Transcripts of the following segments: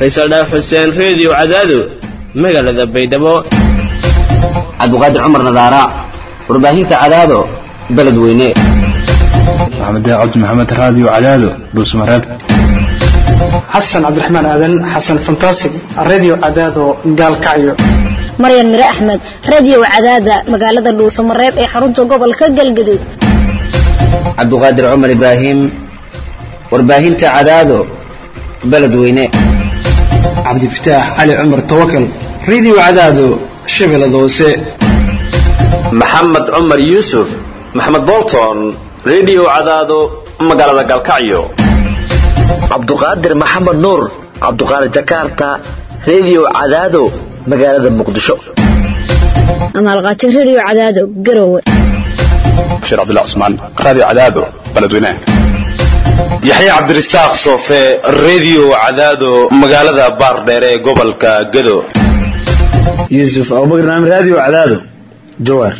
faysal dhaaf xuseen reediyo cadaado magaalada baydhabo cabdiqaadir cumar nadaara warbaahinta cadaado beledweyne maxamed cabdi maxamed raadiyo cadaado dhuusmareeb xasan cabdiraxmaan aadan xasan fantasig radio cadaado gaalkacyo maryan mire axmed radio cadaada magaalada dhuusamareeb ee xarunta gobolka galgaduud cabdiqaadir cumar ibraahim warbaahinta cadaado beledweyne cabdifataax cali cumar tawakal radio cadaado shabeellada hoose maxamed cumar yuusuf maxamed bolton radio cadaado magaalada galkacyo cabduqaadir maxamed nuur cabduqaadir jakarta radio cadaado magaalada muqdisho amaalqaajo radio cadaado garowe bashiir cabdullah cusmaan radio cadaado beledweyne yaxye cabdirasaaq soofe radio cadaado magaalada baardheer ee gobolka gado yuusuf abubakar naam radio cadaado jawaar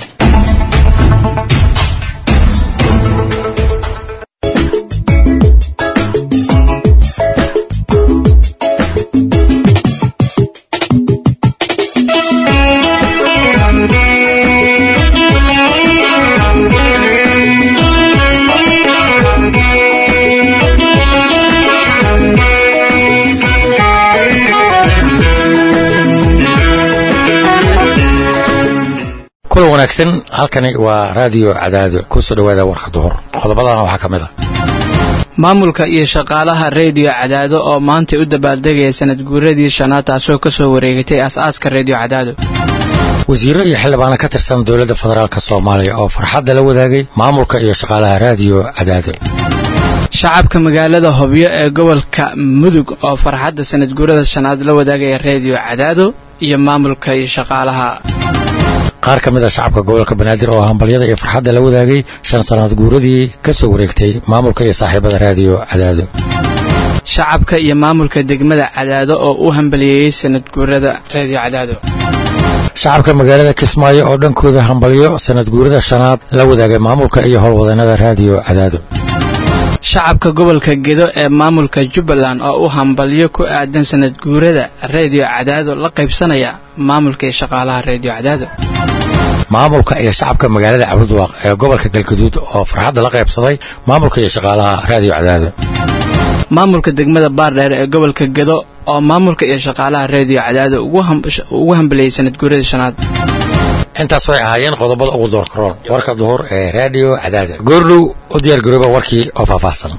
kulan wanaagsan halkani waa raadiyo cadaado kusoo dhawaada warka duhur qodobadana waxaa ka mid a maamulka iyo shaqaalaha reediyo cadaado oo maantay u dabaaldegaya sanad guuradii shanaad taasoo ka soo wareegatay as-aaska reediyo cadaado wasiiro iyo xildhibaano ka tirsan dowladda federaalk soomaaliya oo farxadda la wadaagay maamulka iyo shaqaalaha raadiyo cadaado shacabka magaalada hobyo ee gobolka mudug oo farxadda sanad guurada shanaad la wadaagaya reediyo cadaado iyo maamulka iyo shaqaalaha qaar ka mid a shacabka gobolka banaadir oo hambalyada iyo farxadda la wadaagay shan sannaad guuradii ka soo wareegtay maamulka iyo saaxiibada raadiyo cadaado shacabka iyo maamulka degmada cadaado oo u hambaliyeeyey sanad guurada reediyo cadaado shacabka magaalada kismaayo oo dhankooda hambalyo sanad guurada shanaad la wadaagay maamulka iyo howlwadeennada raadiyo cadaado shacabka gobolka gedo ee maamulka jubbaland oo u hambalyo ku aadan sanad guurada reediyo cadaado la qaybsanaya maamulka iyo shaqaalaha reediyo cadaado maamulka iyo shacabka magaalada cabudwaaq ee gobolka galgaduud oo farxadda la qaybsaday maamulka iyo shaqaalaha raadiyo cadaado maamulka degmada baardheer ee gobolka gedo oo maamulka iyo shaqaalaha reediyo cadaado ugu hambaliyey sanad guurada shanaad intaas way ahaayeen qodobada ugu doorkaroon warka duhur ee raadiyo cadaada goordhow u diyaargarooba warkii oo faahfaahsan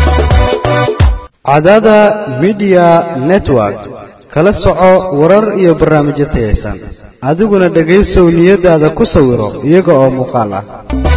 cadaada midiya network kala soco warar iyo barnaamijyo tayaysan adiguna dhegaysow niyadaada ku sawiro iyaga oo muuqaal ah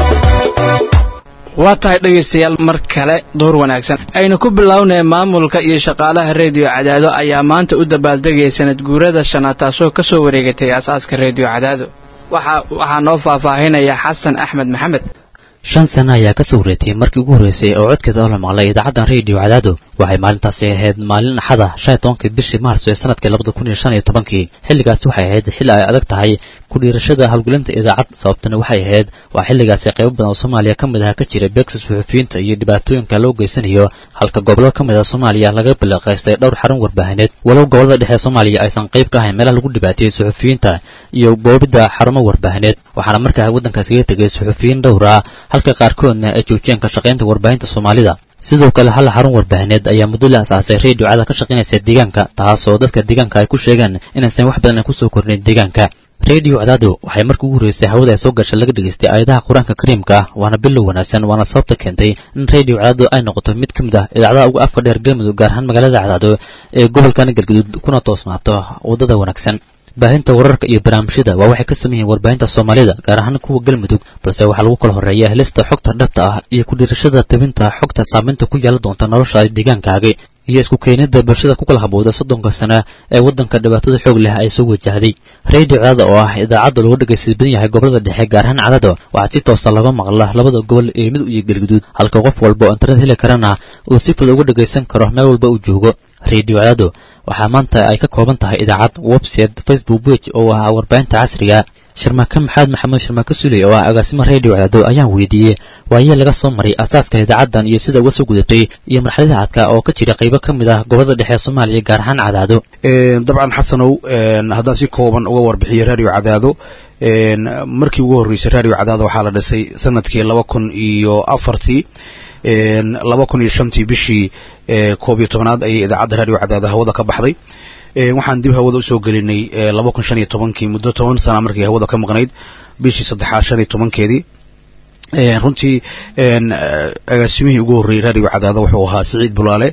waa tahay dhegaystayaal mar kale door wanaagsan aynu ku bilownay maamulka iyo shaqaalaha reediyo cadaado ayaa maanta u dabaaldegaya sanad guurada shanaad taasoo ka soo wareegatay aasaaska reediyo cadaado waxaa noo faahfaahinaya xasan axmed maxamed shan sano ayaa ka soo wareetay markii ugu horreysay oo codkeeda oo la maqlay idaacaddan reediyo cadaado waxay maalintaasi ahayd maalin axada shan iyo tobankii bishii maarso ee sanadkii labada kun iyo shan iyo tobankii xilligaasi waxay ahayd xilli ay adag tahay ku dhiirashada howlgelinta idaacad sababtana waxay ahayd waa xilligaasi qaybo badan oo soomaaliya ka mid ah ka jira beegsa suxufiyiinta iyo dhibaatooyinka loo geysanayo halka gobollo ka mid ah soomaaliya laga bilaqaystay dhowr xarun warbaahineed walow gobollada dhexe soomaaliya aysan qayb ka ahayn meelaha lagu dhibaateeyey suxufiyiinta iyo boobidda xarumo warbaahineed waxaana markaa waddankaas kaga tegay suxufiyiin dhowr ah halka qaarkoodna ay joojiyeen ka shaqaynta warbaahinta soomaalida sidoo kale hal xarun warbaahineed ayaa muddo la asaasay reediyo cada ka shaqaynaysa deegaanka taasoo dadka deegaanka ay ku sheegeen inaysan wax badan ay kusoo kornayn deegaanka reediyo cadaado waxay markii ugu horreysay hawada ay soo gashay laga dhegaystay aayadaha qur-aanka kariimka ah waana bilow wanaagsan waana sababta keentay in reediyo cadaado ay noqoto mid ka mid ah idaacadaha ugu afka dheer galmudug gaar ahaan magaalada cadaado ee gobolkan galgaduud kuna toosnaato waddada wanaagsan baahinta wararka iyo barnaamijyada waa waxay ka sameeyeen warbaahinta soomaalida gaar ahaan kuwa galmudug balse waxaa lagu kala horreeya helista xogta dhabta ah iyo ku dhiirashada tabinta xogta saamaynta ku yeelan doonta nolosha deegaankaaga iyo isku keenida bulshada ku kala habooda soddonka sano ee waddanka dhibaatada xoog leh ay soo wajahday reediyo cadaada oo ah idaacadda lagu dhegaysta badan yahay gobolada dhexe gaar ahaan cadaado waxaa si toosa laga maqla labada gobol ee mid iyo galguduud halka qof walba oo internet heli karana uu si fudud uga dhagaysan karo meel walba uu joogo reediyo cadaado waxaa maanta ay ka kooban tahay idaacad website facebook page oo ah warbaahinta casriga sharmaake maxamed maxamed sharmaake suley oo ah agaasimo radio cadaado ayaan weydiiyey waayee laga soo maray asaaska idaacaddan iyo sida uga soo gudatay iyo marxaladaha adka oo ka jira qaybo ka mid ah gobolada dhexe ee soomaaliya gaar ahaan cadaado dabcan xasanow haddaan si kooban uga warbixiyo radio cadaado markii ugu horreysay radio cadaado waxaa la dhisay sanadkii laba kun iyo afartii laba kun iyo shantii bishii koob iyo tobanaad ayay idaacadda radio cadaado hawada ka baxday waxaan dib hawada usoo gelinay laba kun shan iyo tobankii muddo toban sana markii hawada ka maqnayd bishii saddexaad shan iyo tobankeedii runtii agaasimihii ugu horreeyey radio cadaado wuxuu ahaa siciid bulaale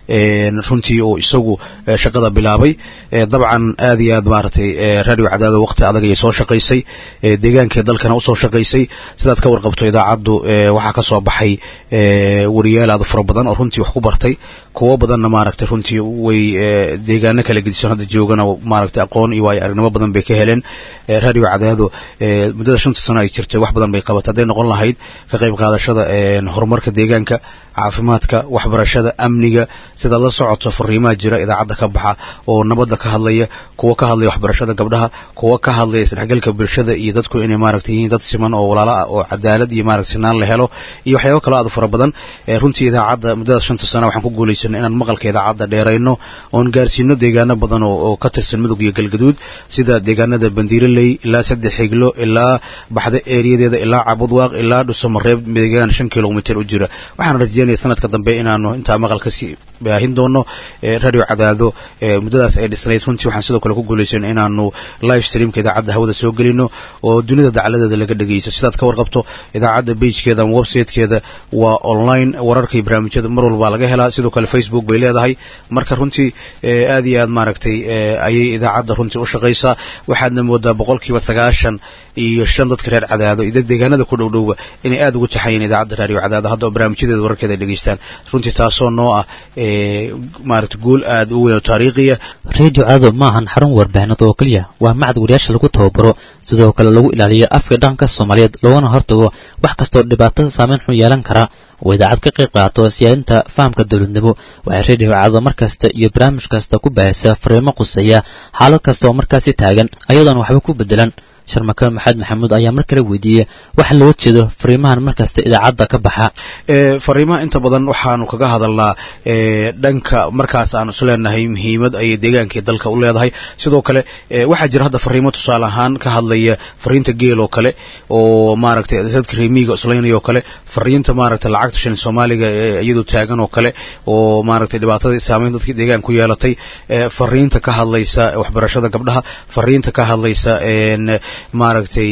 runtii oo isagu shaqada bilaabay dabcan aad iyo aad maaragtay radio cadaado waqti adag ayay soo shaqaysay deegaankee dalkana usoo shaqaysay sidaad ka warqabto idaacaddu waxaa ka soo baxay wariyaal aad fara badan oo runtii wax ku bartay kuwo badanna maaragtay runtii way deegaano kala gedisan hadda joogana maaragtay aqoon iyo waayo aragnimo badan bay ka heleen radio cadaado muddada shanta sano ay jirtay wax badan bay qabatay hadday noqon lahayd ka qayb qaadashada horumarka deegaanka caafimaadka waxbarashada amniga sidaad la socoto fariimaha jira idaacadda ka baxa oo nabadda ka hadlaya kuwa ka hadlaya waxbarashada gabdhaha kuwa ka hadlaya isdhexgalka bulshada iyo dadku inay maaragtay yihiin dad siman oo walaalo ah oo cadaalad iyo maaragtay sinaan la helo iyo waxyaabo kale aad fara badan runtii idaacadda muddadaas shanta sana waxaan ku guulaysanay inaan maqalka idaacadda dheerayno oon gaarsiino deegaano badan oo ka tirsan mudug iyo galgaduud sida deegaanada bandiiraley ilaa saddex xiglo ilaa baxda eeriyadeeda ilaa cabudwaaq ilaa dhusamareeb deegaan shan kilomitir u jira waxaan rajeynaya sanadka dambe inaanu intaa maqal kasii baahin doono radio cadaado muddadaas ay dhisnayd runtii waxaan sidoo kale ku guulaysan inaanu live streamka idaacadda hawada soo gelino oo dunida dacaladeeda laga dhegeysto sidaad ka warqabto idaacadda bagekeeda ama websitekeeda waa online wararka iyo barnaamijyada mar walbaa laga helaa sidoo kale facebook bay leedahay marka runtii aad iyo aad maaragtay ayay idaacadda runtii u shaqaysaa waxaadna moodaa boqolkiiba sagaashan iyo shan dadka reer cadaado iyo deegaanada ku dhowdhowba inay aad ugu taxayeen idaacadda radio cadaado hadda oo barnaamijyadeeda wararkeeda ay dhegeystaan runtii taasoo noo ah maaragta guul aad u weyn oo taariikhiya radio cadaado ma ahan xarun warbaahinad oo keliya waa macad wariyaasha lagu tababaro sidoo kale lagu ilaaliyo afka dhaqanka soomaaliyeed loogana hortago wax kastoo dhibaatada saameyn xun yeelan kara oo idaacad ka qayb qaato siyaadinta fahamka dowladnimo waxay radio cadaado mar kasta iyo barnaamij kasta ku baahisa fariimo quseeya xaalad kasta oo markaasi taagan ayadoona waxba ku bedelan sharmake maxamed maxamuud ayaa mar kale weydiiyey waxa looga jeedo fariimahan markasta idaacadda ka baxa fariimaha inta badan waxaanu kaga hadalnaa dhanka markaas aanu is leenahay muhiimad ayay deegaankii dalka u leedahay sidoo kale waxaa jira hadda fariimo tusaale ahaan ka hadlaya fariinta geel oo kale oo maaragtay dadka reemiiga islaynaya oo kale fariinta maaragtay lacagta shilin soomaaliga iyadoo taagan oo kale oo maaragtay dhibaatada saameyn dadkii deegaanka ku yeelatay fariinta ka hadlaysa waxbarashada gabdhaha fariinta ka hadlaysa maaragtay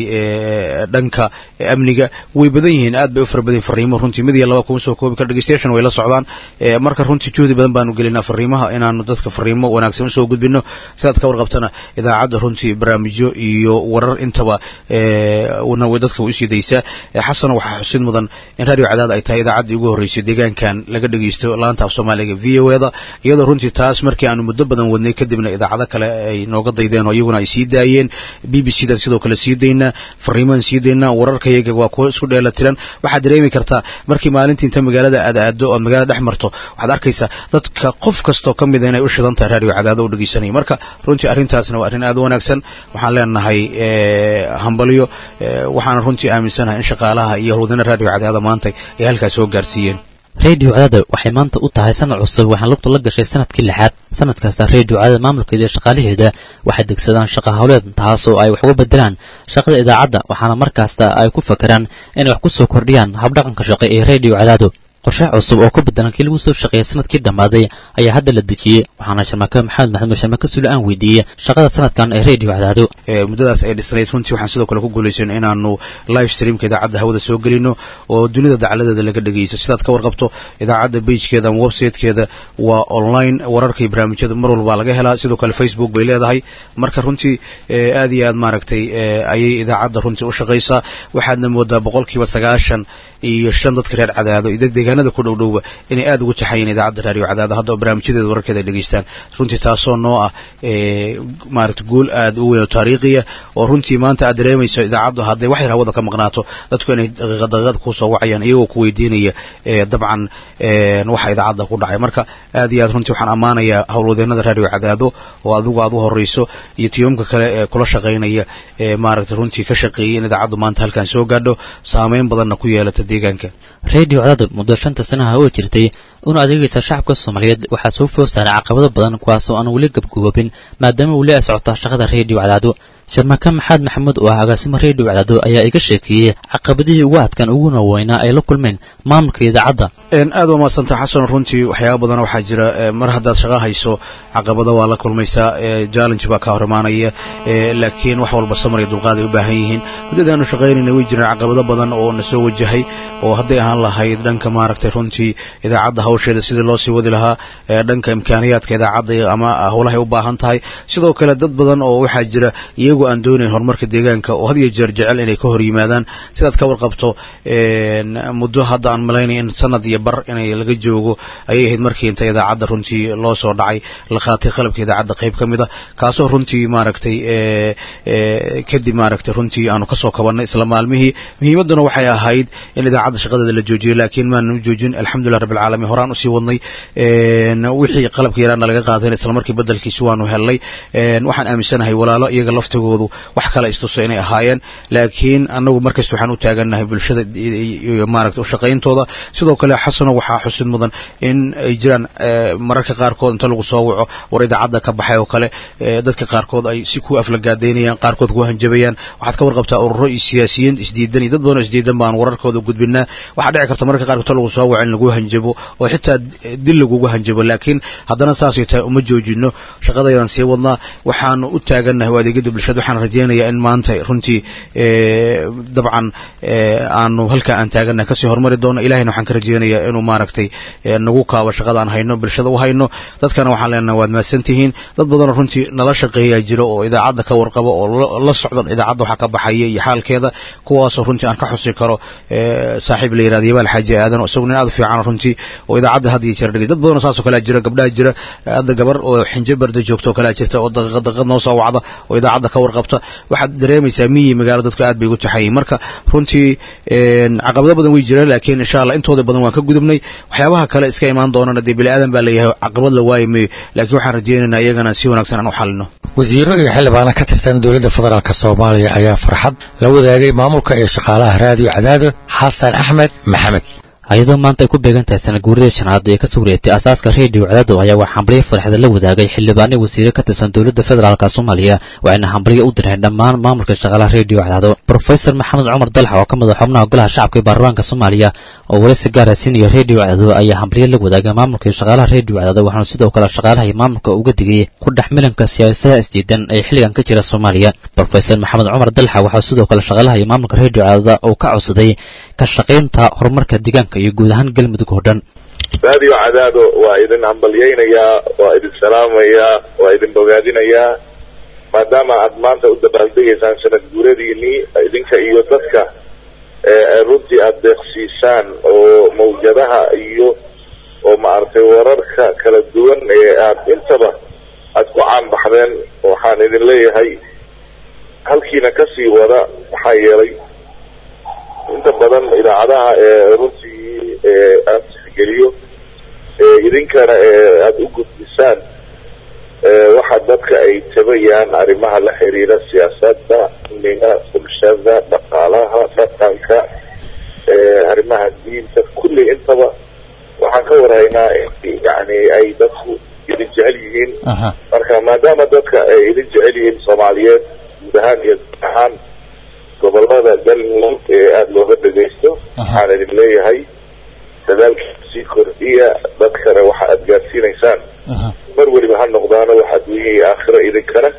dhanka amniga way badan yihiin aad bay u fara badan yihin fariimo runtii mid iyo laba kuma soo koobi kara dhegeystayaashan way la socdaan marka runtii juhdi badan baanu gelinaa fariimaha inaanu dadka fariimo wanaagsan usoo gudbino sidaad ka warqabtana idaacadda runtii barnaamijyo iyo warar intaba na way dadka way usii daysaa xasano waxaa xusid mudan in radio cadaad ay tahay idaacaddii ugu horreysay deegaankan laga dhegeysto laanta af soomaaliga v o eda iyadoo runtii taas markii aanu muddo badan wadnay kadibna idaacado kale ay nooga daydeen oo iyaguna ay sii daayeen b b c dan sidoo kale sii daynaa fariimaan sii daynaa wararkayaga waa kuwo isku dheela tiran waxaad dareemi kartaa markii maalintii inta magaalada aad aado oad magaalada dhex marto waxaad arkaysaa dadka qof kastoo ka mida inay u shidan tahay radio cadaado u dhegeysanaya marka runtii arrintaasna waa arrin aad u wanaagsan waxaan leenahay hambalyo waxaana runtii aaminsanahay in shaqaalaha iyo howlwadana radio cadaado maanta ay halkaas soo gaarsiiyeen radio cadaada waxay maanta u tahay sanad cusub waxaan lugta la gashay sanadkii lixaad sanad kasta radio cadaada maamulkeeda iyo shaqaalaheeda waxay degsadaan shaqa howleed taasoo ay wax uga bedelaan shaqada idaacadda waxaana mar kasta ay ku fakeraan inay wax ku soo kordhiyaan habdhaqanka shaqe ee radio cadaado qorshe cusub oo ku bedelan kii lagu soo shaqeeyay sanadkii dhammaaday ayaa hadda la dejiyey waxaana sharmake maxamed maxamed sharmake sule aan weydiiyey shaqada sanadkan ee radio cadaado muddadaas ay dhisnayd runtii waxaan sidoo kale ku guulaysan inaanu live streamka idaacadda hawada soo gelino oo dunida dacaladeeda laga dhegeysto sidaad ka warqabto idaacadda bagekeeda ama websitekeeda waa online wararka iyo barnaamijyada mar walbaa laga helaa sidoo kale facebook bay leedahay marka runtii aad iyo aad maaragtay ayay idaacadda runtii u shaqaysaa waxaadna moodaa boqolkiiba sagaashan iyo shan dadka reer cadaado iyo deegaanada ku dhowdhowba inay aada ugu taxayeen idaacadda raadiyo cadaado hadda barnaamijyadeeda wararkeeda ay dhegeystaan runtii taasoo noo ah maaragta guul aada u weyn oo taariikhiya oo runtii maanta aad dareemayso idaacaddu hadday wax yar hawada ka maqnaato dadku inay daqiiqa daqiiqada kusoo wacayaan iyagoo ku weydiinaya dabcan waxa idaacadda ku dhacay marka aad iyo aad runtii waxaan ammaanayaa howlwadeenada raadiyo cadaado oo adigu aad u horeyso iyo tiimamka kale ee kula shaqaynaya ee maaragta runtii ka shaqeeyay in idaacaddu maanta halkan soo gaadho saameyn badanna ku yeelata deegaanka reediyo cadaado muddo shanta sanaha oo jirtay una adeegaysa shacabka soomaaliyeed waxaa soo food saaray caqabado badan kuwaasoo aan weli gabgoobin maadaama weli ay socota shaqada reediyo cadaado sharmaka maxamed maxamuud oo ah agaasimo reediyo cadaado ayaa iga sheekeeyey caqabadihii ugu adkaan uguna weynaa ay la kulmeen maamulka idaacadda aad waa mahadsanta xasan runtii waxyaaba badan waxaa jira mar haddaad shaqa hayso caqabado waa la kulmaysaa challenge baa ka hor imaanaya laakiin wax walba samar iyo dulqaad ay u baahan yihiin muddadaanu shaqaynayna way jiraan caqabado badan oo na soo wajahay oo hadday ahaan lahayd dhanka maaragtay runtii idaacadda hawsheeda sidii loo sii wadi lahaa dhanka imkaaniyaadka idaacadda ama howlahay u baahan tahay sidoo kale dad badan oo waxaa jira iyagu aan doonayn horumarka deegaanka oo had iyo jeer jecel inay ka hor yimaadaan sidaad ka warqabto muddo hadda aan malaynay in sanad iyo bar inay laga joogo ayay ahayd markii inta idaacadda runtii loo soo dhacay la qaatay qalabka idaacadda qayb ka mid a kaasoo runtii maaragtay kadib maaragtay runtii aanu kasoo kabannay isla maalmihii muhiimadduna waxay ahayd in idaacadda shaqadeeda la joojiyo laakiin maanu joojin alxamdulilah rabbi alcaalamiin horaan usii wadnay wixii qalabka yaraana laga qaatayna isla markii bedelkiisi waanu helnay waxaan aaminsanahay walaalo iyaga laftigoodu wax kale istuso inay ahaayeen laakiin annagu markasta waxaan u taagannahay bulshada maaragta ushaqayntooda sidoo kale xasano waxaa xusid mudan in ay jiraan mararka qaarkood inta lagu soo waco war idaacadda ka baxay oo kale dadka qaarkood ay si ku aflagaadaynayaan qaarkood ku hanjabayaan waxaad ka warqabtaa ururo iyo siyaasiyiin isdiidan iyo dad badan oo isdiidan baan wararkooda gudbinaa waxaa dhici karta mararka qaarkood inta lagu soo waco in lagu hanjabo oo xitaa dil lagugu hanjabo laakiin haddana saasay tahay uma joojino shaqadaydan sii wadnaa waxaanu u taagannahay waa adeegyada bulshada waxaan rajaynayaa in maanta runtii dabcan aanu halkaa aan taagannahay kasii horumari doono ilahayna waxaan ka rajaynayaa inuu maaragtay nagu kaabo shaqada aan hayno bulshada u hayno dadkana waxaan leenahay waad mahadsantihiin dad badanoo runtii nala shaqeeyaa jiro oo idaacadda ka warqabo oo la socda idaacadda waxaa ka baxaya iyo xaalkeeda kuwaasoo runtii aan ka xusi karo saaxiib la yirahdo yabaal xaaji aadan oo isagu nin aad u fiican runtii oo idaacadda had iyo jeer dhigay dad badanoo saasoo kalea jira gabdhaha jira hadda gabar oo xinjo barda joogta oo kalea jirta oo daqiiqad daqiiqad noo soo wacda oo idaacadda ka warqabta waxaad dareemaysaa miyi magaalo dadku aad bay ugu taxayiin marka runtii caqabado badan way jiraan laakiin insha allah intooda badan waan ka gudubnay waxyaabaha kale iska imaan doonana dee bini aadan baa leeyahay caqabad la waayi mayo laakiin waxaan rajaynaynaa iyagana si wanaagsan aan u xalino wasiiro iyo xildhibaano ka tirsan dowladda federaalk soomaaliya ayaa farxad la wadaagay maamulka iyo shaqaalaha raadiyo cadaado xasan axmed maxamed ayadoo maanta ay ku beegan tahay sana guuradii shanaad ee ka soo wareegtay asaaska reediyo cadaado ayaa wax hambalyo farxada la wadaagay xildhibaano wasiire ka tirsan dowladda federaalk soomaaliya waxayna hambalyo u direen dhammaan maamulka shaqaalaha reediyo cadaado brofesor maxamed cumar dalxa oo ka mid a xubnaha golaha shacabka ee baarlamaanka soomaaliya oo waraysi gaara siinaya reediyo cadaado ayaa hambalyo la wadaagay maamulka iyo shaqaalaha reediyo cadaado waxaana sidoo kale shaqaalaha iyo maamulka uga digay ku dhex milanka siyaasadaha isdiidan ee xilligan ka jira soomaaliya brofesor maxamed cumar dalxa waxaa sidoo kale shaqaalaha iyo maamulka reediyo cadaado uu ka codsaday ka shaqaynta horumarka deegaanka iyo guud ahaan galmudug oo dhan raadiyo cadaado waa idin hambalyaynayaa waa idin salaamayaa waa idin bogaadinayaa maadaama aad maanta u dabaaldegaysaan sanad guuradiinii idinka iyo dadka runtii aada deeqsiisaan oo mawjadaha iyo oo maaragtay wararka kala duwan ee aad intaba aad ku caanbaxdeen waxaan idin leeyahay halkiina kasii wada maxaa yeelay inta badan idaacadaha ee runtii aan tixgeliyo idinkana aada u gudbisaan waxa dadka ay tabayaan arrimaha la xiriira siyaasadda amniga bulshada dhaqaalaha dhaqanka arrimaha diinta kulli intaba waxaan ka warhaynaa yani ay dadku idin jecel yihiin marka maadaama dadka ay idin jecel yihiin soomaaliyeed guud ahaan iyo guud ahaan gobolada galmudug ee aada looga dhegaysto waxaan idin leeyahay dadaalkiisa sii kordhiya dadkana waxa aada gaadsiinaysaan mar weliba ha noqdaano wax adduunya iyo aakhiro idinkana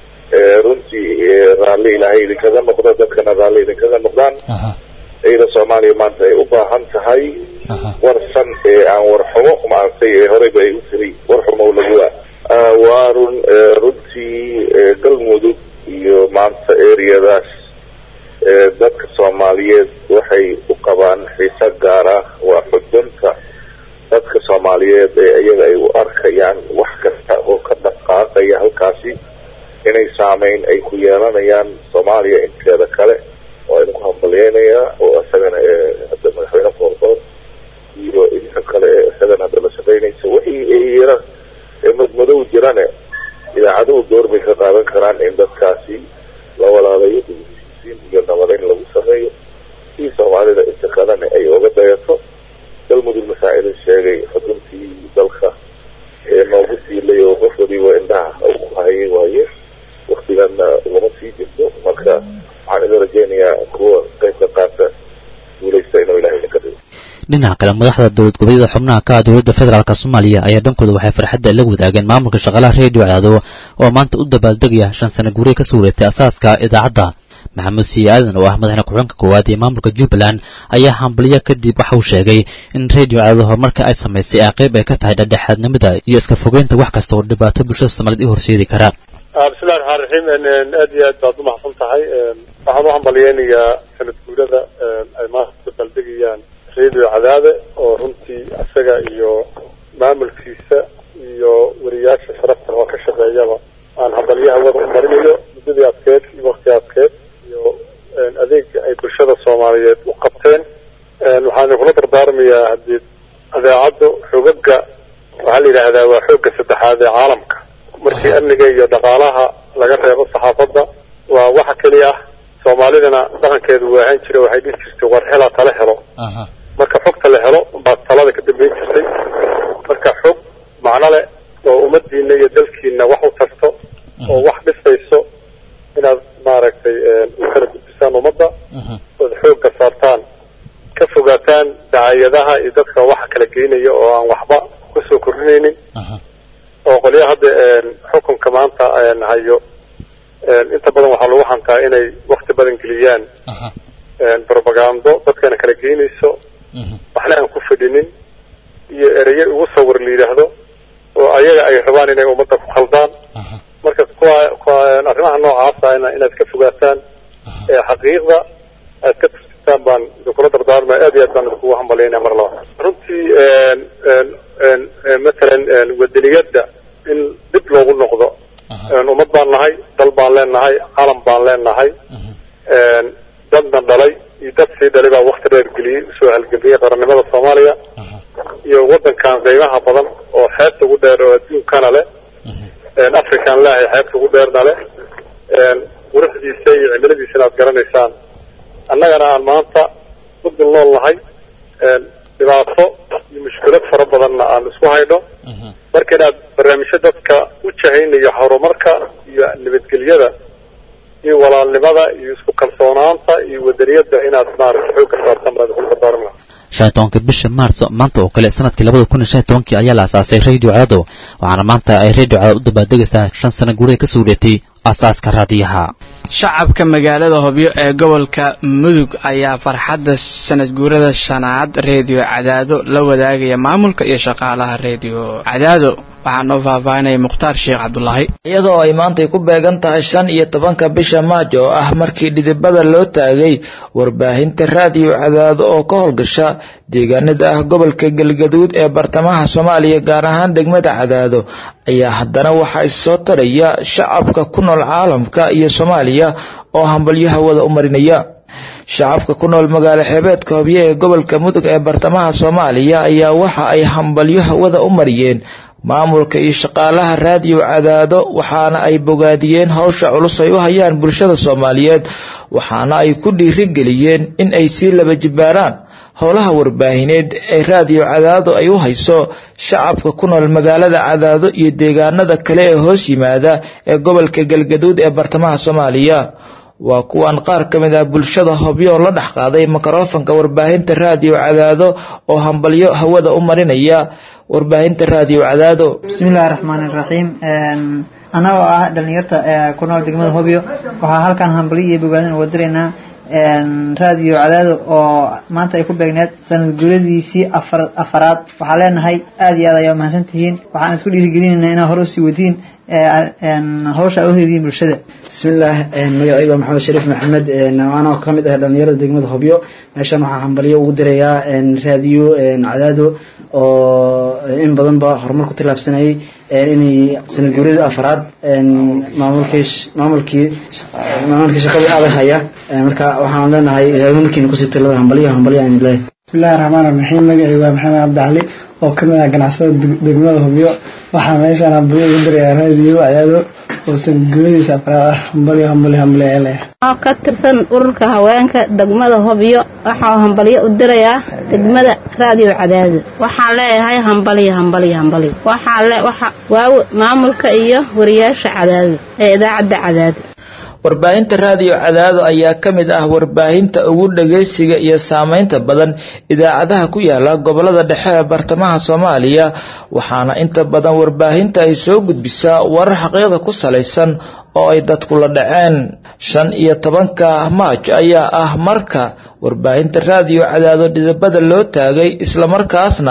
runtii raalli ilaahay idinkaga noqdo dadkana raalli idinkaga noqdaan ciida soomaaliya maanta ay u baahan tahay warsan ee aan warxumo maaragtay ee horeyba ay u tiri warxumo laguwa waa run runtii galmudug iyo maanta ereyadaas dadka soomaaliyeed waxay u qabaan xiise gaar ah waa xudunta saameyn ay ku yeelanayaan soomaaliya inteeda kale waa idinku hambalyeynayaa oo isagana hadda madaxweyne foorfoor iyo idinka kale ee isagana hadda la shaqeynaysa wixii yara ee madmadow jirane idaacaduhu door bay ka qaadan karaan in dadkaasi la walaalayo dugsiisiin iyo nabadayn lagu sameeyo si soomaalida inta kalena ay oga dayato galmudug masaa'il sheegay xuduntii dalka ee noogu siilay oo qof waliba indhaha uu ku hayay waaye waktiganna lama sii jirto marka waxaan idin rajeynayaa kuwa qaybka qaata guulaysta inuu ilahay idinka dhigo dhinaca kale madaxda dowlad goboleedyada xubnaha ka ah dowladda federaalk soomaaliya ayaa dhankooda waxay farxadda la wadaageen maamulka shaqaalaha reediyo cadaado oo maanta u dabaaldegaya shan sano guuriya ka soo wareegtay asaaska idaacadda maxamuud siiye aadan oo ah madaxna ku-xigeenka koowaad ee maamulka jubbaland ayaa hambalyo kadib waxa uu sheegay in reediyo cadaado horumarka ay samaysay ee qayb ay ka tahay dhexdhexaadnimada iyo iska fogeynta wax kasta oo dhibaato bulshada soomaaliyed u horseedi kara bismillahi raxmaan raxiim aad iyo aad baad umahadsan tahay waxaan u hambalyeynayaa sanad guurada ay maanta dabaaldegayaan reediyo cadaade oo runtii isaga iyo maamulkiisa iyo wariyaasha sharafta oo ka shaqeeyaba aan hambalyaha wada u marinayo muddadii adkeed iyo wakti adkeed iyo adeega ay bulshada soomaaliyeed u qabteen waxaan kula dardaarmayaa haddii adeecaddu xogaga waxaa la yidhaahdaa waa xoogga saddexaad ee caalamka markii amniga iyo dhaqaalaha laga reebo saxaafadda waa waxa keliya ah soomaalidana dhaqankeedu waa ahaan jira waxay dhihi jirtay war hela tala helo marka xogta la helo baa talada ka dambeyn jirtay marka xog macno leh oo ummadiina iyo dalkiina wax u tarto oo wax dhisayso inaad maaragtay u kala gudbisaan ummadda ood xoogga saartaan ka fogaataan dacayadaha iyo dadka waxa kala geynaya oo aan waxba kusoo kordhinaynin oo qolyaha hadda xukunka maanta hayo inta badan waxaa lagu hantaa inay wakti badan geliyaan propagando dadkana kala geynayso waxna aan ku fadhinin iyo ereye ugu sawir la yidhaahdo oo ayaga ay rabaan inay ummadda ku khaldaan marka kuwa kuwa arrimaha noocaasa inaad ka fogaataan xaqiiqda aad ka tursitaan baan idinkula dardaarmaya aad iyo aad baan idinkugu hambalyaynaya mar laba runtii matalan wadaniyadda in dib loogu noqdo ummad baan nahay dal baan leenahay calam baan leenahay dadna dhalay iyo dad sii dhalay baa wakti dheer geliyey usoo halgeliyey qarannimada soomaaliya iyo waddankan qiimaha badan oo xeebta ugu dheer oo adduunkana leh african leahay xeebta ugu dheerna leh quruxdiisa iyo cimiladiisana aad garanaysaan annagana aan maanta ku dul nool nahay dhibaato iyo mushkilad fara badanna aan isku haydho marka inaad barnaamijyo dadka u jahaynayo horumarka iyo nabadgelyada iyo walaalnimada iyo isku kalsoonaanta iyo wadaniyadda inaad maaragta xoogga saartaan baan idinku dardaarmi lahaa shan iyo tobanka bisha maarso maanta oo kale sanadkii labada kun iyo shan iyo tobankii ayaa la asaasay radio cadaado waxaana maanta ay radio cadaad u dabaaldegaysaa shan sano guurida ka soo wareegtay aasaaska raadiyaha shacabka magaalada hobyo ee gobolka mudug ayaa farxadda sanad guurada shanaad reediyo cadaado la wadaagaya maamulka iyo shaqaalaha reediyo cadaado waxaa noo faahfaahinaya mukhtaar sheekh cabdulaahi iyadoo ay maantay ku beegan tahay shan iyo tobanka bisha maaj oo ah markii dhidibada loo taagay warbaahinta raadiyo cadaado oo ka howlgasha deegaanada ah gobolka galgaduud ee bartamaha soomaaliya gaar ahaan degmada cadaado ayaa haddana waxaa issoo taraya shacabka ku nool caalamka iyo soomaaliya oo hambalyo hawada u marinaya shacabka ku nool magaalo xeebeedka hobyo ee gobolka mudug ee bartamaha soomaaliya ayaa waxa ay hambalyo hawada u mariyeen maamulka iyo shaqaalaha raadiyo cadaado waxaana ay bogaadiyeen howsha culus ay u hayaan bulshada soomaaliyeed waxaana ay ku dhiirigeliyeen in ay sii laba jibaaraan howlaha warbaahineed ee raadiyo cadaado ay u hayso shacabka ku nool magaalada cadaado iyo deegaanada kale ee hoos yimaada ee gobolka galgaduud ee bartamaha soomaaliya waa kuwan qaar ka mid ah bulshada hobyo la dhex qaaday mikrofanka warbaahinta raadiyo cadaado oo hambalyo hawada u marinaya warbaahinta raadiyo cadaado bismillahi raxmaani raxiim annagoo ah dhalinyarta ku nool degmada hobyo waxaa halkan hambalyo iyo bogaadin uga diraynaa raadiyo cadaado oo maanta ay ku beegneed sanad guuradiisii afar afaraad waxaa leenahay aada iyo aad ayaa mahadsan tihiin waxaan isku dhiirigelinaynaa inaa hore usii wadiin hawsha u hediyin bulshada bismillaah magacayga waa maxamed shariif maxamed anoo ka mid ah dhalinyarada degmada hobyo meeshan waxaa hambalyo ugu dirayaa raadiyo cadaado oo in badan ba horumar ku tillaabsanayay inay sanad guuradii afraad maamulkii maamulkii maamulkii shaqadii adag haya marka waxaan leenahay markiina kusii talada hambalyo hambalyo aan leeyahay bismillahi raxmaan raxiim magacayga waa maxamed cabdicali oo ka mid ah ganacsada degmada hubyo waxaa meeshaan hambalyo ugu dirayaa raadiyo cadaado oo sanad guuradiisa afraad ah hambalyo hambalyo hambalyo ee leeyahay oo ka tirsan ururka haweenka degmada hobyo waxaa hambalyo u dirayaa degmada raadiyo cadaado waxaan leeyahay hambalyo hambalyo hambalyo waxaa le waxa waaw maamulka iyo wariyaasha cadaado ee idaacadda cadaado warbaahinta raadiyo cadaado ayaa ka mid ah warbaahinta ugu dhageysiga iyo saameynta badan idaacadaha ku yaala gobolada dhexe ee bartamaha soomaaliya waxaana inta badan warbaahinta ay soo gudbisaa warar xaqiiqda ku salaysan oo ay dadku la dhaceen shan iyo tobanka maaj ayaa ah marka warbaahinta raadiyo cadaado dhidabada loo taagay islamarkaasna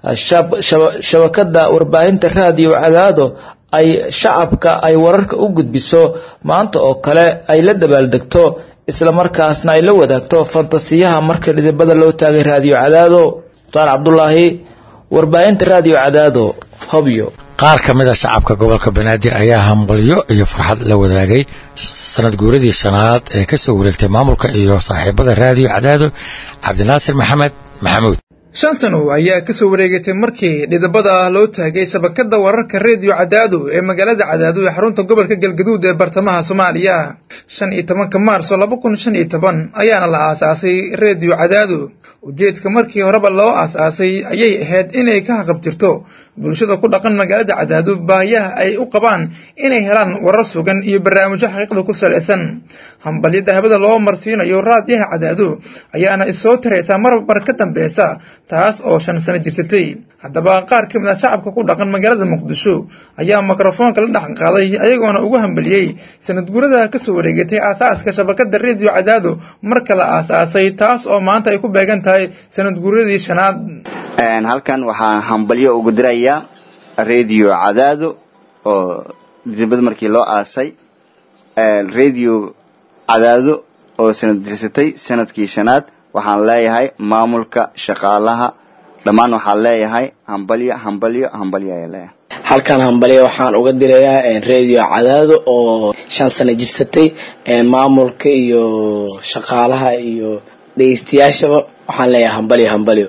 shabakada warbaahinta raadiyo cadaado ay shacabka ay wararka u gudbiso maanta oo kale ay la dabaaldegto islamarkaasna ay la wadaagto fantasiyaha marka dhidibada loo taagay raadiyo cadaado mukhtaar cabdulaahi warbaahinta raadiyo cadaado hobyo qaar ka mid a shacabka gobolka banaadir ayaa hambalyo iyo farxad la wadaagay sanad guuradii shanaad ee ka soo wareegtay maamulka iyo saaxiibada raadiyo cadaado cabdinaasir maxamed maxamuud shan sano ayaa ka soo wareegatay markii dhidabada loo taagay shabakada wararka reediyo cadaado ee magaalada cadaado ee xarunta gobolka galgaduud ee bartamaha soomaaliya shan iyo tobanka maarso laba kun shan iyo toban ayaana la aasaasay reediyo cadaado ujeedka markii horeba loo aasaasay ayay ahayd inay ka haqabtirto bulshada ku dhaqan magaalada cadaado baahiyaha ay u qabaan inay helaan warar sugan iyo barnaamijyo xaqiiqda ku salaysan hambalyada habada loo marsiinayo raadiyaha cadaado ayaana isoo taraysaa marmar ka dambeysa taas oo shan sano jirsatay haddaba qaar ka mid ah shacabka ku dhaqan magaalada muqdisho ayaa mikrofoonka la dhaqan qaaday ayagoona ugu hambaliyey sanad guurada ka soo wareegatay aasaaska shabakada reediyo cadaado marka la aasaasay taas oo maanta ay ku beegan tahay sanad guuradii shanaad halkan waxaan hambalyo ugu dirayaa reediyo cadaado oo dibad markii loo aasay reediyo cadaado oo sanad dirsatay sanadkii shanaad waxaan leeyahay maamulka shaqaalaha dhammaan waxaan leeyahay hambalyo hambalyo hambalyo ayaa leeyahay halkan hambalyo waxaan uga dirayaa reediyo cadaado oo shan sano jirsatay maamulka iyo shaqaalaha iyo dhegeystayaashaba waxaan leeyahay hambalyo hambalyo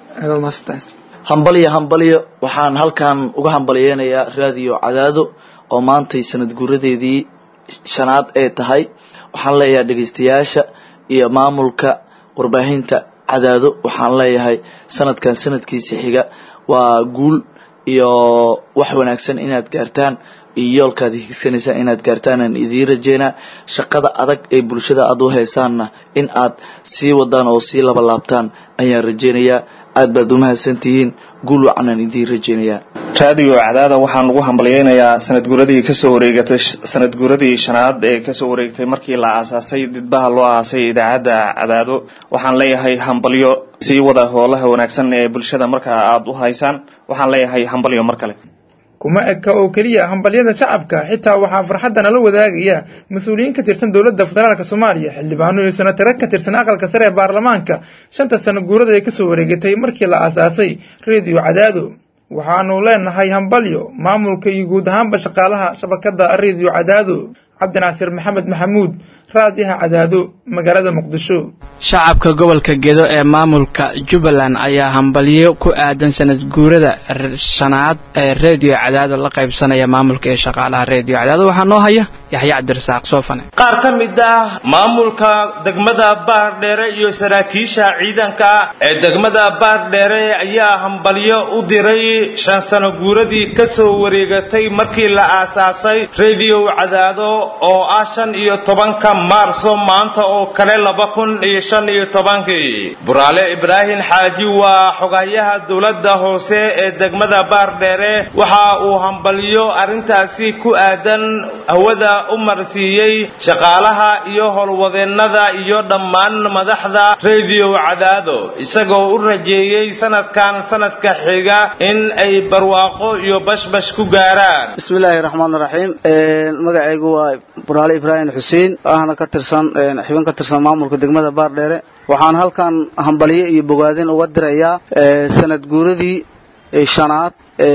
hambalyo hambalyo waxaan halkan uga hambalyeynayaa raadiyo cadaado oo maantay sanad guuradeedii shanaad ee tahay waxaan leeyahay dhegeystayaasha iyo maamulka warbaahinta cadaado waxaan leeyahay sanadkan sanadkiisa xiga waa guul iyo wax wanaagsan inaad gaartaan iyo yoolkaad higsanaysaan inaad gaartaan aan idiin rajeynaa shaqada adag ee bulshada aad u haysaanna in aad sii wadaan oo sii labalaabtaan ayaan rajeynayaa aad baad umahadsantihiin guul wacanaan idiin rajeynayaa raadiyo cadaada waxaan ugu hambalyeynayaa sanad guuradii kasoo wareegatay sanad guuradii shanaad ee kasoo wareegtay markii la aasaasay didbaha loo aasay idaacadda cadaado waxaan leeyahay hambalyo sii wada hoolaha wanaagsan ee bulshada markaa aada u haysaan waxaan leeyahay hambalyo mar kale kuma eka oo keliya hambalyada shacabka xitaa waxaa farxadda nala wadaagaya mas-uuliyiin ka tirsan dowladda federaalk soomaaliya xildhibaano iyo senatare ka tirsan aqalka sare ee baarlamaanka shanta sano guurada ay kasoo wareegatay markii la aasaasay reediyo cadaado waxaanu leenahay hambalyo maamulka iyo guud ahaanba shaqaalaha shabakada reediyo cadaado cabdinaasir maxamed maxamuud raadiyaha cadaado magaalada muqdisho shacabka gobolka gedo ee maamulka jubbaland ayaa hambalyo ku aadan sanad guurada shanaad ee reediyo cadaado la qaybsanaya maamulka ee shaqaalaha reediyo cadaado waxaa noo haya yaxya cabdirasaaq soofane qaar ka mid ah maamulka degmada baardheere iyo saraakiisha ciidanka ee degmada baardheere ayaa hambalyo u diray shan sano guuradii ka soo wareegatay markii la aasaasay reediyo cadaado oo ah shan iyo tobanka maarso maanta oo kale laba kun iyo shan iyo tobankii buraale ibraahim xaaji waa xogayaha dowladda hoose ee degmada baardheere waxa uu hambalyo arrintaasi ku aadan hawada u marsiiyey shaqaalaha iyo howlwadeennada iyo dhammaan madaxda rediyo cadaado isagoo u rajeeyey sanadkan sanadka xiga in ay barwaaqo iyo bashbash ku gaaraan bismillaahi raxmaan raxiim magacaygu waa buraale ibraahim xuseen ahna ka tirsan xubin ka tirsan maamulka degmada baardheere waxaan halkan hambalyo iyo bogaadin uga dirayaa sanad guuradii shanaad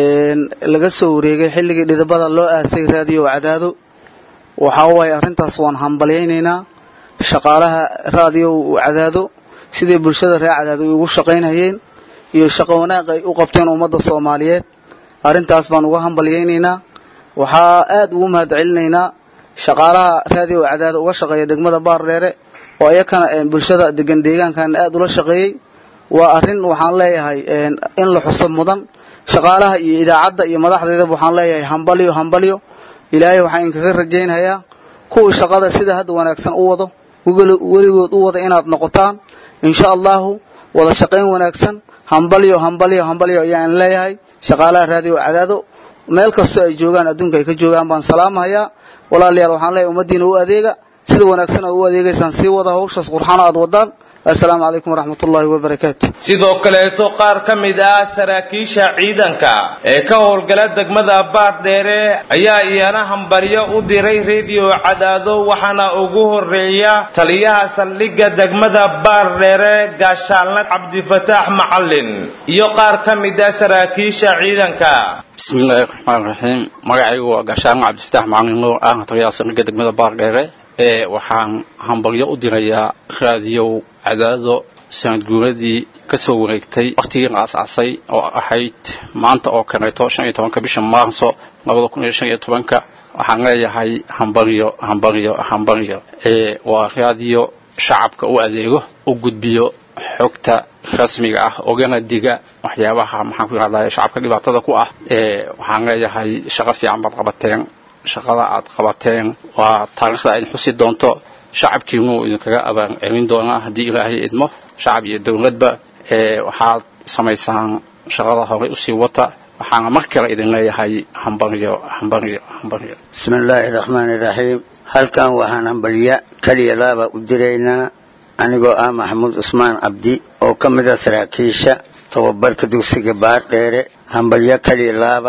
laga soo wareegay xilligii dhidibada loo aasay raadiyo cadaado waxaa waaye arrintaas waan hambalyaynaynaa shaqaalaha raadiyo cadaado siday bulshada reer cadaado ugu shaqaynayeen iyo shaqo wanaaq ay u qabteen ummadda soomaaliyeed arrintaas baan uga hambalyaynaynaa waxaa aad ugu mahad celinaynaa shaqaalaha raadiyo cadaado uga shaqeeya degmada baardheere oo iyakana bulshada degan deegaankan aad ula shaqeeyey waa arrin waxaan leeyahay in la xuso mudan shaqaalaha iyo idaacadda iyo madaxdeedaba waxaan leeyahay hambalyo hambalyo ilaahay waxaan inkaga rajaynhayaa kuwii shaqada sida hadda wanaagsan u wado weligood u wada inaad noqotaan insha allahu wada shaqayn wanaagsan hambalyo hambalyo hambalyo ayaan leeyahay shaqaalaha raadiyo cadaado meel kastoo ay joogaan adduunka ay ka joogaan baan salaamahayaa walaalayaal waxaan leeyahay ummaddiina u adeega sida wanaagsan oo u adeegaysaan sii wada hawshaas qurxana aad wadaan assalaamu calaykum waraxmatullaahi wabarakaatu sidoo kaleeto qaar ka mid ah saraakiisha ciidanka ee ka howlgala degmada baardheere ayaa iyana hambalyo u diray rediyo cadaado waxaana ugu horeeya taliyaha saldhigga degmada baardheere gaashaalna cabdifataax macalin iyo qaar ka mid ah saraakiisha ciidanka bismillaahi raxmaan raxiim magacaygu waa gaashaalna cabdifataax macalin nuur ah taliyaha saldhigga degmada baardheere ee waxaan hambalyo u dirayaa raadiyow cadaado sanad guuradii ka soo wareegtay wakhtigii la asaasay oo ahayd maanta oo kaleeto shan iyo tobanka bisha maarso labada kun iyo shan iyo tobanka waxaan leeyahay hambalyo hambalyo hambalyo ee waa raadiyo shacabka u adeego u gudbiyo xogta rasmiga ah ogana diga waxyaabaha maxaan ku yidhahdaa shacabka dhibaatada ku ah ee waxaan leeyahay shaqo fiican baad qabateen shaqada aad qabateen waa taariikhda ayd xusi doonto shacabkiinuu idinkaga abaan celin doonaa haddii ilaahay idmo shacab iyo dowladba ee waxaad samaysaan shaqada horey usii wata waxaana mar kale idin leeyahay hambalyo hambalyo hambalyo bismillaahi raxmaani raxiim halkan waxaan hambalya keliya laaba u diraynaa anigoo ah maxamuud cusmaan cabdi oo ka mid a saraakiisha tababarka dugsiga baardheere hambalyo keliya laaba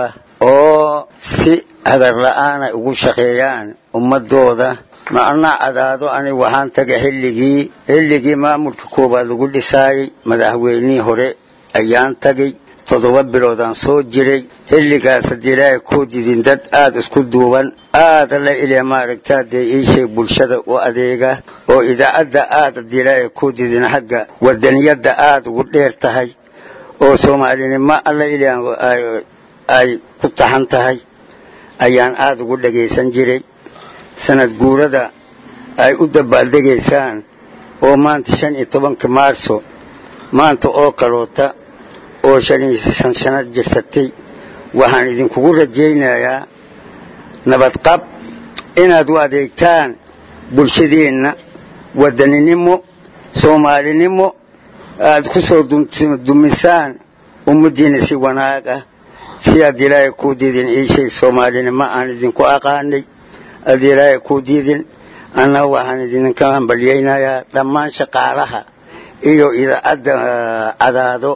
oo si hagar la-aanay ugu shaqeeyaan ummadooda macnaa cadaado aniga waxaan tagay xilligii xilligii maamulka koowaad lagu dhisaayey madaxweynihii hore ayaan tagay toddoba biloodaan soo jiray xilligaas haddii ilaahay kuu didin dad aada isku duuban aada la ilaa maaragtaa dee iisheeg bulshada u adeega oo idaacadda aada haddii ilaahay kuu didin xagga wadaniyadda aada ugu dheer tahay oo soomaalinimo alla ilaa ay ku taxan tahay ayaan aada ugu dhagaysan jiray sanad guurada ay u dabaaldegaysaan oo maanta shan iyo tobanka maarso maanta oo kaloota oo shan iyo shan shanad jirsatay waxaan idinkugu rajaynayaa nabadqab inaad u adeegtaan bulshadeenna wadaninimo soomaalinimo aada ku soo dumisaan ummaddiina si wanaag ah si aad ilaahay kuu diidin iishay soomaalinimo aan idinku aqaanay aad ilaahay kuu diidin anna waxaan idinka hambalyaynayaa dhammaan shaqaalaha iyo idaacadda cadaado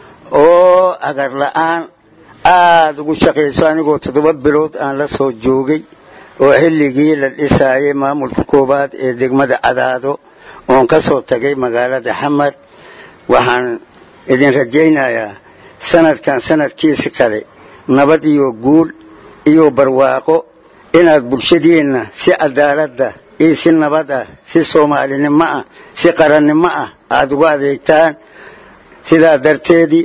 oo agar la-aan aada ugu shaqayso anigoo toddoba bilood aan la soo joogay oo xilligii la dhisaayay maamulka koowaad ee degmada cadaado oon ka soo tagay magaalada xamar waxaan idin rajaynayaa sanadkan sanadkiisi kale nabad iyo guul iyo barwaaqo inaad bulshadeenna si cadaaladda iyo si nabad ah si soomaalinimo ah si qarannimo ah aada ugu adeegtaan sidaa darteedii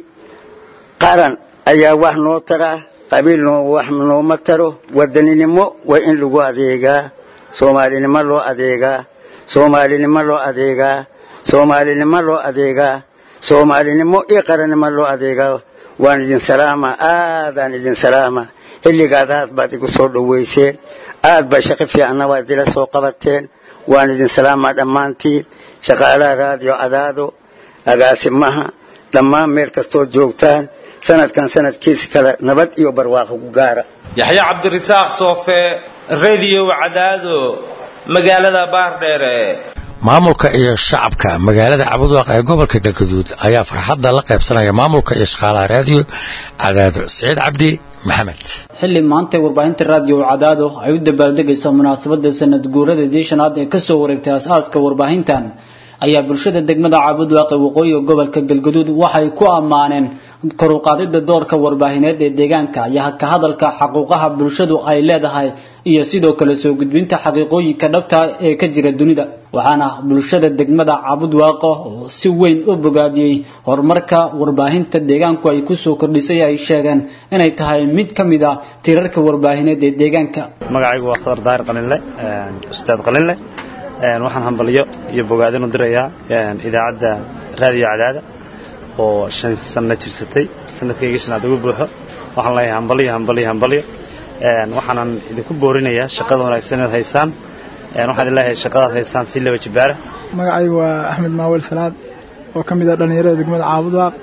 qaran ayaa wax noo taraa qabiil noo wax nooma taro wadaninimo waa in lagu adeegaa soomaalinimo loo adeegaa soomaalinimo loo adeegaa soomaalinimo loo adeegaa soomaalinimo iyo qarannimo loo adeegaa waan idin salaama aadaan idin salaama xilligaad aad baad igu soo dhoweyseen aad baa shaqo fiicanna waad ila soo qabateen waan idin salaamaa dhammaantiin shaqaalaha raadiyo cadaado agaasimaha dhammaan meel kastood joogtaan sanadkan sanadkiisa kale nabad iyo barwaaqo ku gaara yaxya cabdirasaaq soofe radio cadaado magaalada baardheere maamulka iyo shacabka magaalada cabudwaaq ee gobolka galgaduud ayaa farxadda la qaybsanaya maamulka iyo shaqaalaha raadiyo cadaado siciid cabdi maxamed xilli maantay warbaahinta raadiyo cadaado ay u dabaaldegayso munaasabada sanad guuradii shanaad ee kasoo wareegtay as-aaska warbaahintan ayaa bulshada degmada caabudwaaqe waqooyiga gobolka galgaduud waxay ku ammaaneen koruqaadida doorka warbaahineed ee deegaanka iyo ka hadalka xaquuqaha bulshadu ay leedahay iyo sidoo kale soo gudbinta xaqiiqooyinka dhabta ee ka jira dunida waxaana bulshada degmada caabudwaaqo oo si weyn u bogaadiyey horumarka warbaahinta deegaanku ay kusoo kordhisay ay sheegeen inay tahay mid ka mid a tirarka warbaahineed ee deegaanka magacaygu waa khadar daahir qalinle ustaad qalinle waxaan hambalyo iyo bogaadin u dirayaa idaacadda raadiyo cadaada oo shan sanno jirsatay sanadkayga shanaad ugu buuxo waxaan leeyahay hambalyo hambalyo hambalyo waxaanan idinku boorinayaa shaqada wanaagsan inaad haysaan waxaan leeyahay shaqadaad haysaan si laba jibaara magacaygu waa axmed maawel salaad oo ka mid ah dhallinyarada degmada caabudwaaq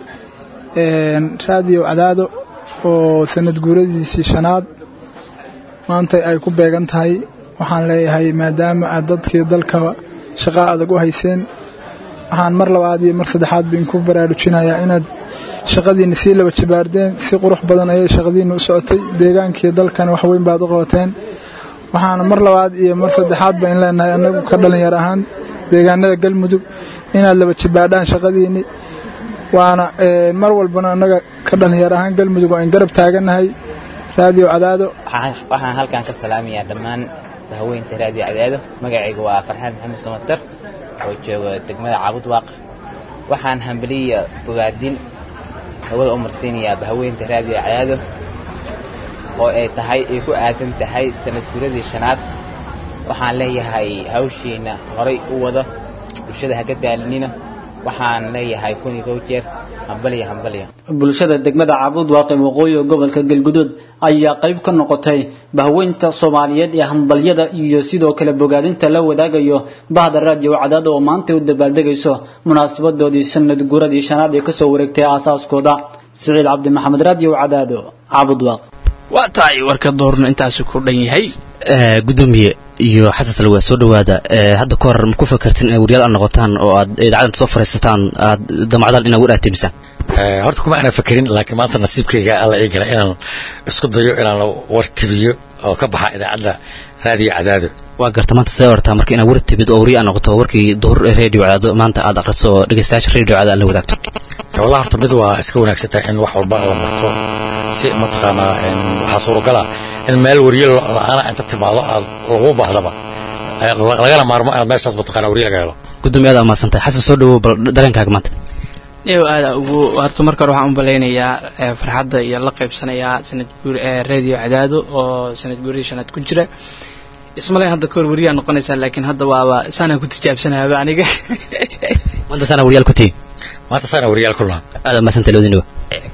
raadiyo cadaado oo sanad guuradiisii shanaad maanta ay ku beegan tahay waxaan leeyahay maadaama aad dadkii dalkaba shaqo adag u hayseen waxaan mar labaad iyo mar saddexaad bin ku baraarujinayaa inaad shaqadiinna sii laba jibaardeen si qurux badan ayay shaqadiinna u socotay deegaankii dalkana wax weyn baad u qabateen waxaana mar labaad iyo mar saddexaad ba in leenahay annagu ka dhalinyar ahaan deegaanada galmudug inaad laba jibaadhaan shaqadiinni waana mar walbana annaga ka dhalinyar ahaan galmudug waa in garab taaganahay raadiyo cadaado waxaan halkan ka salaamayaa dhammaan haweynta raadiyo cadaado magacayga waa farxaan maxamed samatar oo jooga degmada caabudwaaq waxaan hambaliya bogaadin hawada u marsiinayaa bahaweynta raadiyo cadaado oo ay tahay ay ku aadan tahay sanad guradii shanaad waxaan leeyahay hawshiina horay u wada bulshada haka daalinina waxaan leeyahay kun iyo kow jeer hambalya hambalya bulshada degmada caabudwaaqe waqooyiga gobolka galguduud ayaa qayb ka noqotay bahweynta soomaaliyeed ee hambalyada iyo sidoo kale bogaadinta la wadaagayo bahda raadiyo cadaada oo maanta u dabaaldegayso munaasabadoodii sanad guuradii shanaad ee kasoo wareegtay aasaaskooda siciid cabdi maxamed raadiyo cadaado caabudwaaq waa tahay warka doorno intaasi ku dhan yahay gudoomiye iyo xasan salwa soo dhawaada hadda ka hor ma ku fakartin inay waryaal aad noqotaan oo aad idaacadda soo fariisataan aad damacdaan inaad war aatimisaan horta kuma aanan fakerin laakiin maanta nasiibkayga alla ii gala inaan isku dayo inaan war tibiyo oo ka baxa idaacadda raadiyo cadaado waa garta maanta see ortaa marka inaad war tibid oo wariya noqoto warkii duhur radio cadaado maanta aad akhriso oo dhegeystayaasha radio cadaado la wadaagto wallahi horta mid waa iska wanaagsan tahay in wax walba la marto si mataqaanaa waxaa suuragala in meel wariye la-aana inta timaado aad lagu baahdaba lagana maarmo inaad meeshaas mataqaana wariye laga helo gudoomiye aad amaasantahay xasan soo dhawow bal dareenkaaga maanta iyo aada ugu horta marka hore waxaan u malaynayaa farxadda iyo la qaybsanayaa sanad guur radio cadaado oo sanad guuradii shanaad ku jira ismalayn hadda kahor wariyaa noqonaysaa laakiin hadda waaba saanaan ku tijaabsanaaba aniga maanta saana waryaal ku tihi maanta saana waryaal ku lahaa aada maasanta loodinaba